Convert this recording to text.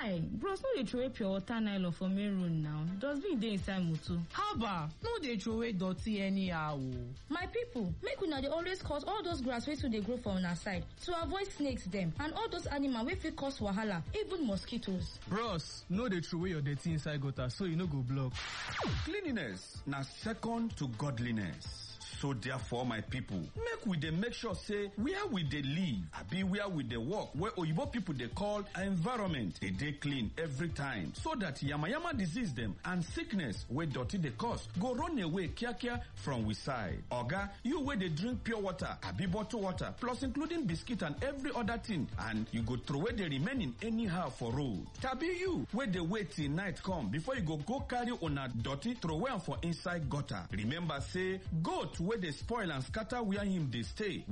guy bros no dey throway pure water nylon for main road now dustbin dey inside motor. haba no dey throway dirty anyhow o. my people make una dey always cut all those grass wey too dey grow for una side to avoid snakes dem and all those animal wey fit cause wahala even mosquitoes. bros no dey throway your dirty inside gutter so e no go block. cleanliness na second to godliness. so therefore my people make we dey make sure say where we dey live abi where we dey work wey oyibo people dey call environment dey dey clean every time so that yamayama disease dem and sickness wey dirty dey cause go run away kiakia from we side oga you wey dey drink pure water abi bottle water plus including biscuit and every other thing and you go throway the remaining anyhow for road tabi you wey dey wait till night come before you go go carry una dirty throway am for inside gutter remember say goat wey dey spoil and scatter where him dey stay